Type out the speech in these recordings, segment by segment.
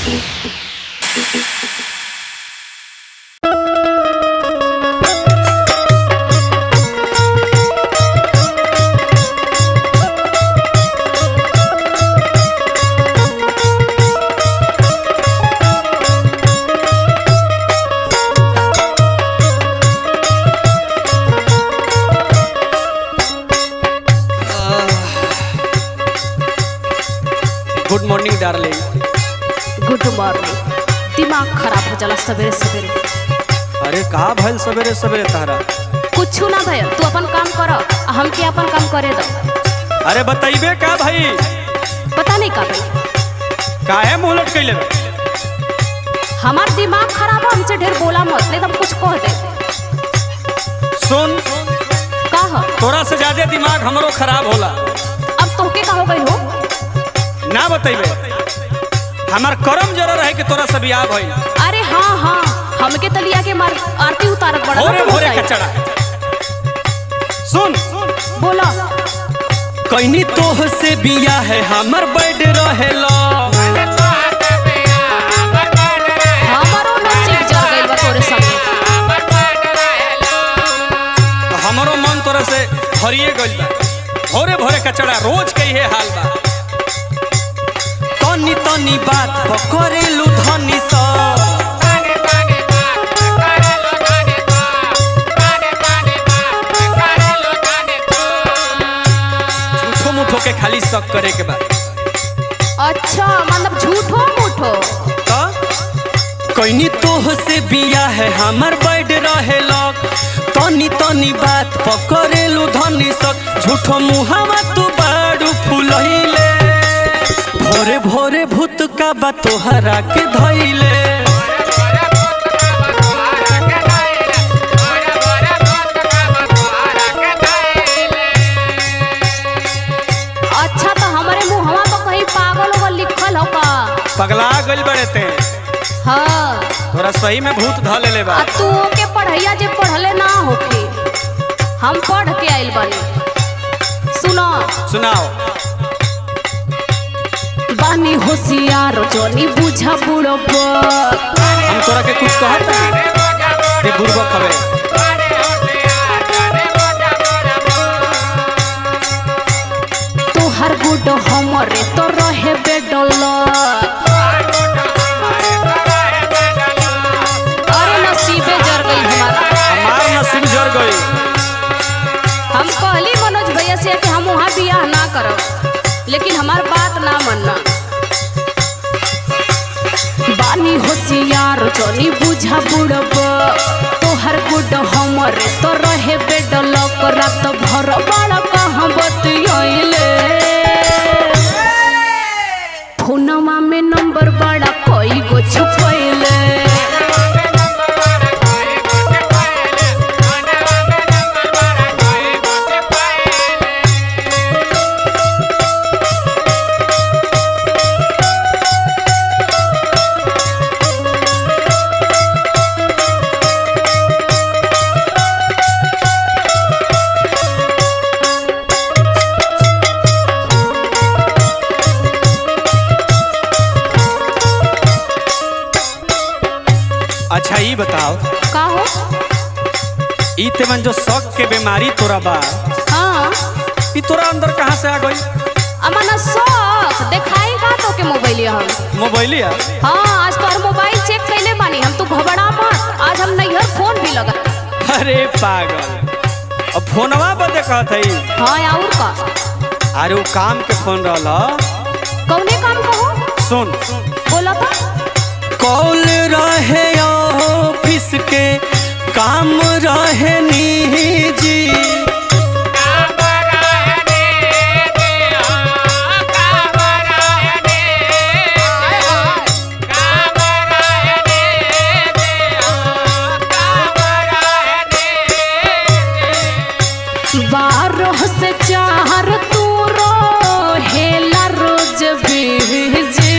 Good morning darling good morning दिमाग खराब हो जाला सवेरे सवेरे अरे का भइल सवेरे सवेरे तारा कुछ ना भैया तू अपन काम कर आ हमके अपन काम करे दो अरे बताइबे का भाई पता नहीं का भाई काहे मुंह लटकैले बा? हमार दिमाग खराब है हमसे ढेर बोला मत नहीं तो हम कुछ कह दे सुन का ह तोरा से ज्यादा दिमाग हमरो खराब होला अब तोहके का हो गई हो ना बताइबे हमार करम जरा रहे कि तोरा से बियाह भइल अरे हाँ हाँ हमके तलिया के मार आरती उतारत बड़ा भोरे ना भोरे बताई। कचड़ा सुन बोला कैनी तोह से बिया है हमर बैठ रहेला हमारो नसीब जर गइल बा तोरे संगे हमरो मन तोरा से हरिए गइल बा भोरे भोरे कचड़ा रोज के इहे हाल बा तनी तनी बात पकड़ेलू धनी सा झूठो मुठो के खाली शक करे के बा अच्छा मतलब झूठो मूठो का कैनी तोह से बिया है हमर बैठ रहेला तनी तनी बात पकड़ेलू धनी सक झूठो मुहावा तू बाड़ू फुलहिले भोरे भोरे भूत का बा तोहरा के धइले अच्छा तो हमारे मुहवा पर कहीं पागल होगा लिखल हो का पगला गइल बड़े ते हाँ तोरा सही में भूत ध लेले बा आ तू के पढ़ैया जे पढ़ले ना होके हम पढ़ के आइल बानी सुनो सुनाओ बानी होशियार जोनी बुझा बुढ़ो हम तोरा के कुछ कहत ते बुर्बक हवे तोहर गुड हमरे तो रहे बेडल अरे नसीबे जर गई हमारा हमार नसीब जर गई हम कहली मनोज भैया से कि हम वहाँ बियाह ना करब लेकिन हमार बात ना मानना बानी होशियार जोनी बुझा बुड़ब तोहर गुड हमर तो रहे बेडल रात भर बड़ा कहाँ बतियाइले फोनवा में नंबर बड़ा कोई गो छुपैले अच्छा ई बताओ का हो ई तेमन जो शक के बीमारी तोरा बा हाँ ई तोरा अंदर कहाँ से आ गई अमना शौक देखाई का तो के मोबाइल हम मोबाइलिया हाँ आज तो मोबाइल चेक कैले बानी हम तू घबरा मत आज हम नैहर फोन भी लगा अरे पागल अब फोनवा बदे कहत हई हाँ और का अरे वो काम के फोन रहला कौने काम कहो सुन बोला था कॉल रहे ऑफिस के काम रहे निजी बारह से चार तू हेला रोज भेजे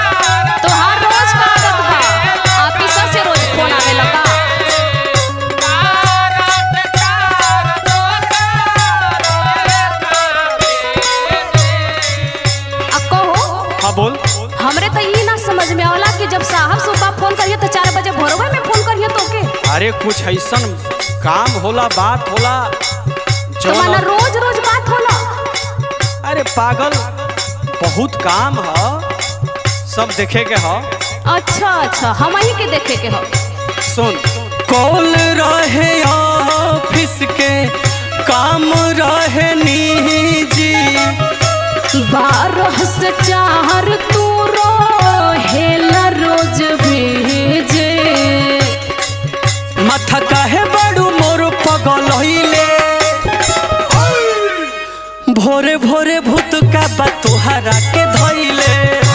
तोहार रोज का आदत बा ऑफिस से रोज फोन आवे लगा हाँ बोल हमरे तो ये ना समझ में आवला कि जब साहब सुबह फोन करिए तो चार बजे भोरवा में फोन करिए तो के अरे कुछ ऐसन काम होला बात होला तो माना जौन रोज रोज बात होला अरे पागल बहुत काम ह सब देखे के ह अच्छा अच्छा हम ही के देखे के हो सुन कॉल रहे ऑफिस के काम रहे निजी बारह से चार तू हेला रोज भेजे माथा काहे बड़ू मोर पगल होइले भोरे भोरे भूत का बा तोहरा के धइले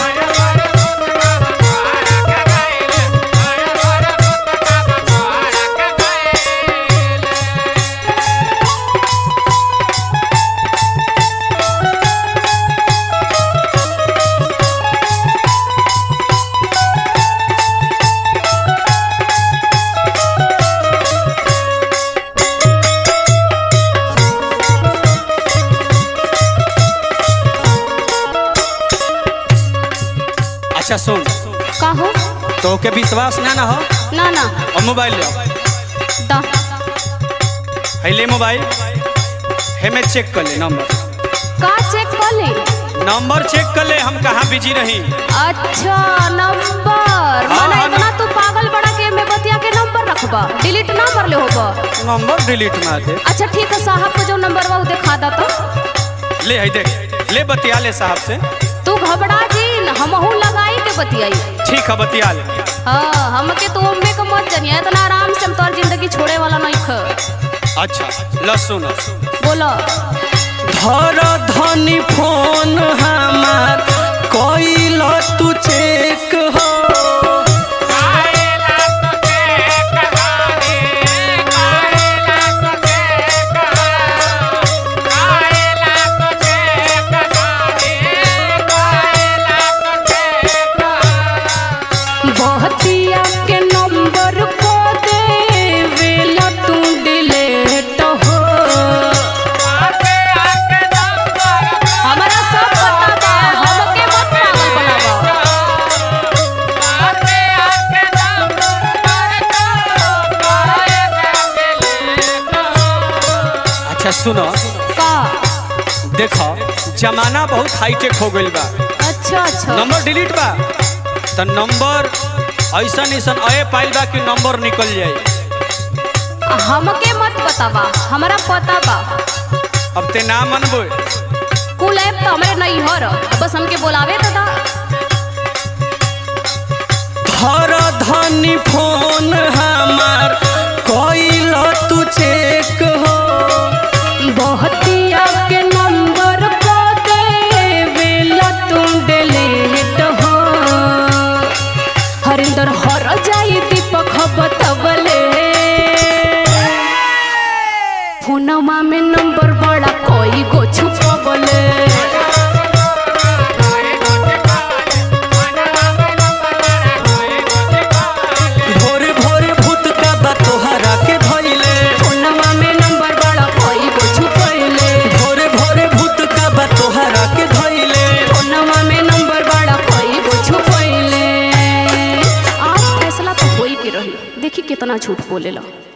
अच्छा सुन का हो तो के विश्वास ना ना हो ना ना और मोबाइल ले दा है ले मोबाइल है मैं चेक कर ले नंबर का चेक कर ले नंबर चेक कर ले हम कहाँ बिजी रही अच्छा नंबर हाँ, माना हाँ, इतना तू पागल बड़ा के में बतिया के नंबर रखबा डिलीट ना कर ले होबा नंबर डिलीट मार दे अच्छा ठीक है साहब को जो नंबर बा उ दिखा दा तो ले है देख ले बतिया ले साहब से तू घबरा जी हमहू लगाई के बतियाई ठीक है बतिया ले हाँ हमके तो उम्मे के मत जनिया इतना आराम से हम तोर जिंदगी छोड़े वाला नहीं ख अच्छा ल सुन बोलो धर धनी फोन हमार कैल तू चेक हो बहतिया के नंबर को दे वेला तू डिलीट हो हमारा सब पता बा हमके मत पागल बनावा अच्छा सुनो का देखो जमाना बहुत हाईटेक हो गइल बा अच्छा अच्छा नंबर डिलीट बा तो नंबर ऐसन ऐसन अये पाइल बा कि नंबर निकल जाई हमके मत पता बा हमारा पता बा अब ते ना मनबो कुल ऐप तो हमारे नहीं हो रहा बस हमके बोलावे तो दा धर धनी फोन हमार कैल तू चेक हो बहतिया के नंबर को दे वेला तू डिलीट हो हरिंदर हर जाई दीपक बतवले फोनमा में नंबर बड़ा कोई गो छुपवले भोरे भोरे भूत का बा तोहरा के धइले फोनमा में नंबर बड़ा कोई गो छुपैले भोरे भोरे भूत का बा तोहरा के धइले फोनमा में नंबर बड़ा कोई गो छुपैले आज फैसला तो होई के रही देखी कितना झूठ बोलेला